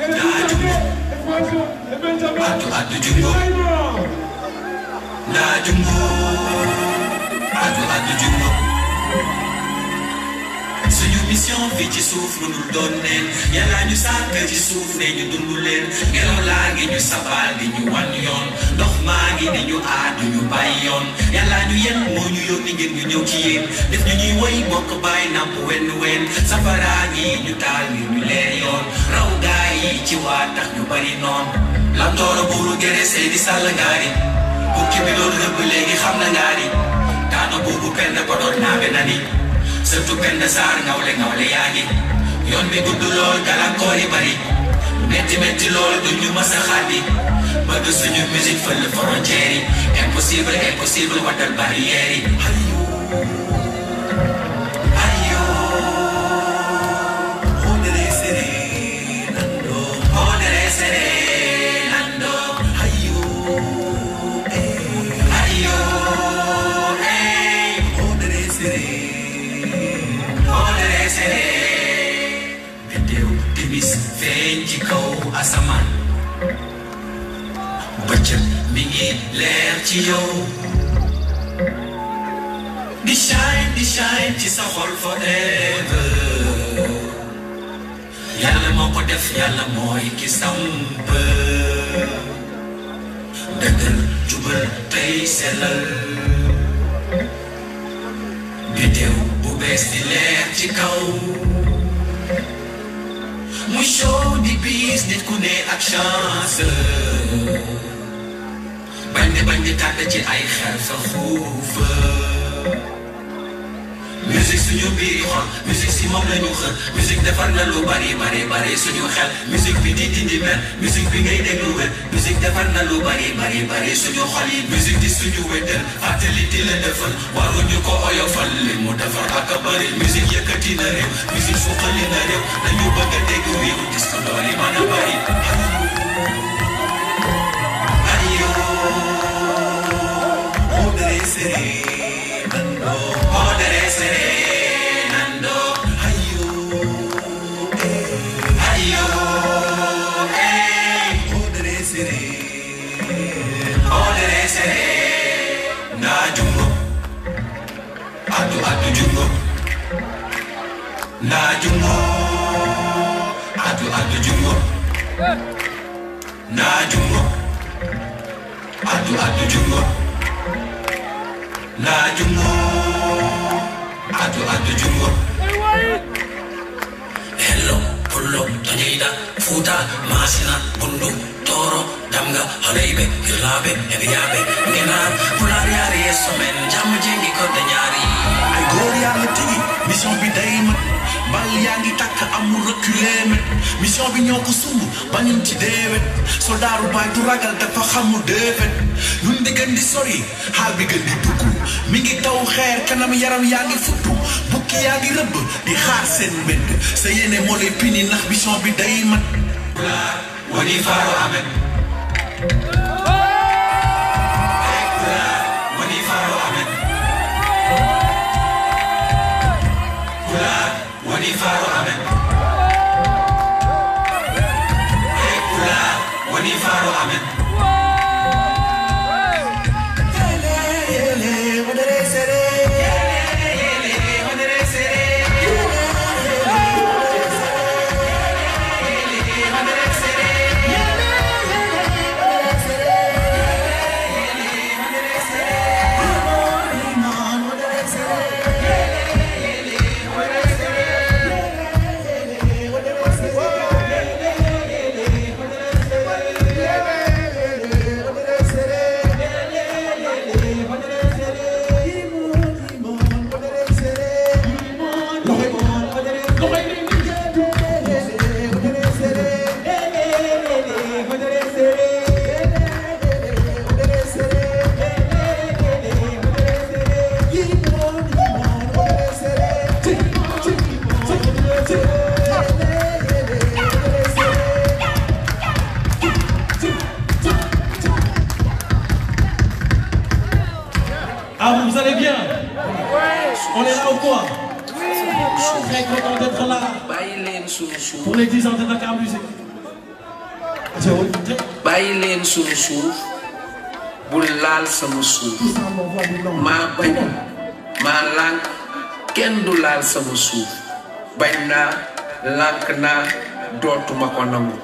Atu atu jumbo Na jumbo Atu atu jumbo suñu mission fii ci suuf lu dul doon neen yàlla ñu sàkk ci suuf ne ñu dund leen ngelaw laa ngi ñu sabal di ñu wan yoon ndox maa ngi di ñu aadu ñu bàyyi yoon yàlla ñu yen moo ñu yónni ngeen ñu ñëw ci yéen def ñu ñuy woy bokk bàyyi nàmp wenn wenn safaraa ngi ñu taal ngir ñu leer yoon raw gaa yi ci waa tax ñu bari noon lamtooro buuru gere sey di sàll ngaari bukki bi doon rëbb léegi xam na ngaari daano buubu penn ko doon naabe na ni surtout benn saar ngawle ngawle yaa ngi yoon bi gudd lool gàllankoor yi bari metti metti lool du ñu mës a xaddi bëgg suñu musique fël frontière yi impossible impossible waddal barrière yi ayo ayo hodere sere nando hodere sere nando ayo eh ayo eh hodere sere hodere sere biddew timis feeñ ci kaw asamaan bëccëg mi ngi leer ci yow di shine di shine ci sa xol forever yàlla moo ko def yàlla mooy ki samp dëggal jubal tey sellal biddew bu bees di leer ci kaw muy show di bis nit ku ne ak chance bañ di bañ di tàgg ci ay xel sa xuufa musique suñu biir xol musique si moom la ñu xër musique defar na lu bari bari bari suñu xel musique bi di dindi mer musique bi ngay déglu wér musique defar na lu bari bari bari suñu xol yi musique di suñu wéttal fàttali di la defal waruñu ko oyofal li mu defar ak a bari musique yëkkati na réew musique suqali na réew dañu bëgg a dégg wiiw disque dool yi mën a bari ayo hodere sere nando hodere sere nando ayo eh ayo eh hodere sere hodere sere na jungo adu adu jungo na jungo adu adu jungo na jungo adu adu jungo na jungo adu adu jungo hello pullo tonjeyda fuuta masina bundu toro damga holayɓe hirlaɓe eɓe yaaɓe ngenar pulaar yaari yesso men jamma jengi kodde ñaari ay góor yaa ngi tigi mission bi day mat bal yaa ngi takk amul reculer met mission bi ñoo ko sumb bañuñ ci deewet soldaaru baay du ragal dafa xamul déefet ñun di gën di sori xaal bi gën di dugg mi ngi taw xeer kanam yaram yaa ngi futtu bukki yaa ngi rëbb di xaar seen mbedd sa yéene moo lay pini ndax mission bi day mat pulaar woni faaro amen pulaar woni faaro amen pulaar woni faaro amen pulaar woni faaro amen Ah, vous allez bien On est là ou quoi Très content d'être là bàyyi leen suuf suuf pour les 10 ans de Dakar Musique. bàyyi leen sunu suuf bul laal sama suuf maa bañ maa lànk kenn du laal sama suuf bañ naa lànk naa dootuma ko nangu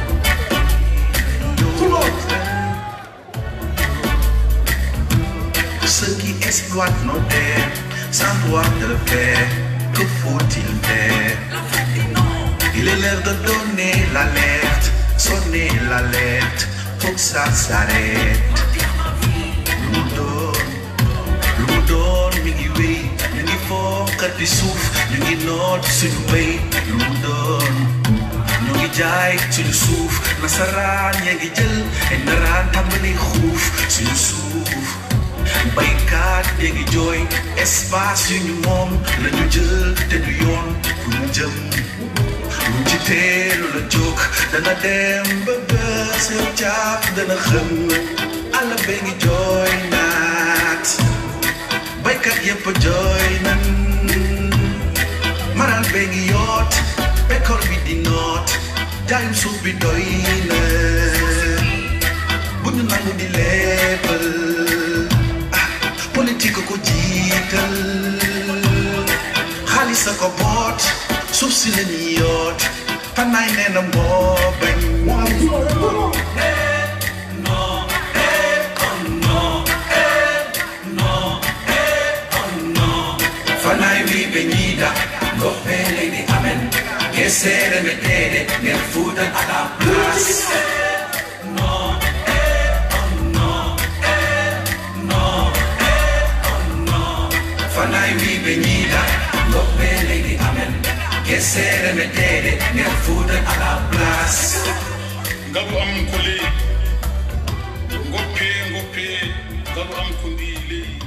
Ceux qui exploitent nos terres sans droit de le faire, que faut-il faire Il est l'heure de donner l'alerte, sonner l'alerte, faut que ça s'arrête. Lu mu doon, lu mu doon mi ngi wéy, ñu ngi fookat di suuf, ñu ngi noot suñu wéy, lu mu doon. ñu ngi jaay suñu suuf nasaraan yaa ngi jël ay naraan tàmbali xuuf suñu suuf baykat yaa ngi jooy espace yu ñu moom la ñu jël te du yoon fu ñu jëm lu ci teelu la jóg dana dem ba bës yow caaf dana xëm àll bee ngi jooy naat baykat yépp jooy nan maral bee ngi yoot bekkoor bi di noot jaayum suuf bi doy na bu ñu nangu di leebal ah politique ko jiital xaalis a ko boot suuf si la ñuy yoot fanaay nee na moo bañ Fanai vi venida, lo pele di amen. Che sere mettete nel futan alla plus. No, eh, oh no, eh, no, eh, oh no. Fanai vi venida, lo pele di amen. Che sere mettete nel futan alla plus. ngabu am ko ley goppe goppe ngabu am ko ndi ley